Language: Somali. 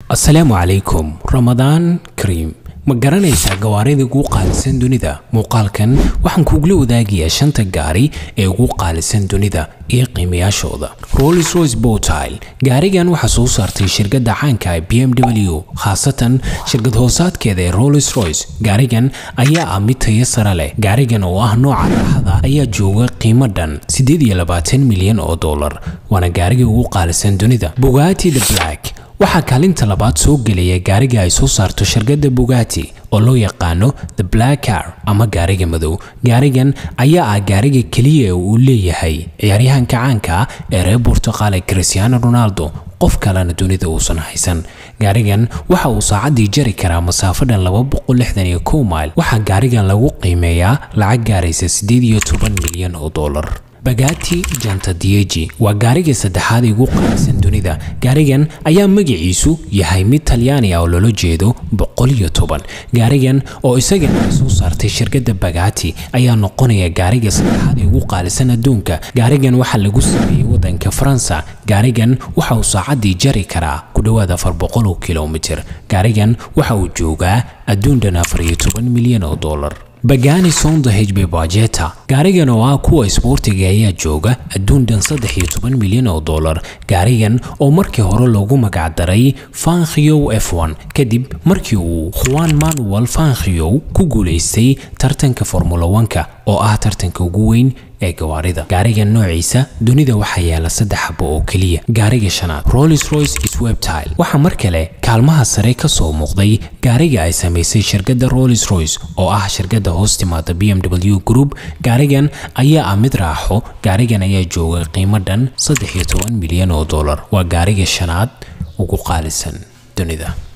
asalaamu calaykum ramadaan kariim ma garanaysaa gawaarida ugu qaalisan dunida muuqaalkan waxaan kugula wadaagayaa shanta gaari ee ugu qaalisan dunida iyo qiimayaashooda rolls royce botile gaarigan waxaa soo saartay shirkadda caanka ee b m w khaasatan shirkad hoosaadkeeda ee rolls royce gaarigan ayaa ah mid tayo sare leh gaarigan oo ah nooca raaxada ayaa jooga qiimo dhan milyan oo dollar waana gaariga ugu qaalisan dunida bugatti the black waxaa kaalinta labaad soo gelaya gaariga ay soo saarto shirkadda bugatti oo loo yaqaano the black car ama gaariga madow gaarigan ayaa ah gaariga keliya uu leeyahay ciyaaryahanka caanka ah ee reer burtuqaale cristiano ronaldo qof kalena dunida uusan haysan gaarigan waxa uu saacaddii jari karaa masaafo dhan mile waxaa gaarigan lagu qiimeeyaa lacag gaaraysa milyan oo dollar bagati janta dieji waa gaariga saddexaad ee ugu qaalisan dunida gaarigan ayaa magaciisu yahay mid talyaani ah oo loola jeedo gaarigan oo isagana ay soo saartay shirkadda bagati ayaa noqonaya gaariga saddexaad ee ugu qaalisan adduunka gaarigan waxaa lagu sameeyey waddanka faransa gaarigan waxa uu saacaddii jari karaa ku dhowaad kilomitir gaarigan waxa uu joogaa adduun dhan milyan oo dollar bagani sonda hb bajeta gaarigan oo ah kuwa isboortiga ayaa jooga adduun dhan milyan oo dollar gaarigan oo markii hore loogu magacdaray fankhiyow f1 kadib markii uu juan manuel fankhiyow ku guulaystay tartanka formula 1ka oo ah tartanka ugu weyn ee gawaarida gaarigan noociisa dunida waxaa yaala saddex xabo oo keliya gaariga shanaad rolls royce swebtile waxaa mar kale kaalmaha sare ka soo muuqday gaariga ay samaysay shirkadda rolls royce oo ah shirkadda hoos timaada b m w group gaarigan ayaa ah mid raaxo gaarigan ayaa jooga qiimo dhan milyan oo dollar waa gaariga shanaad ugu qaalisan dunida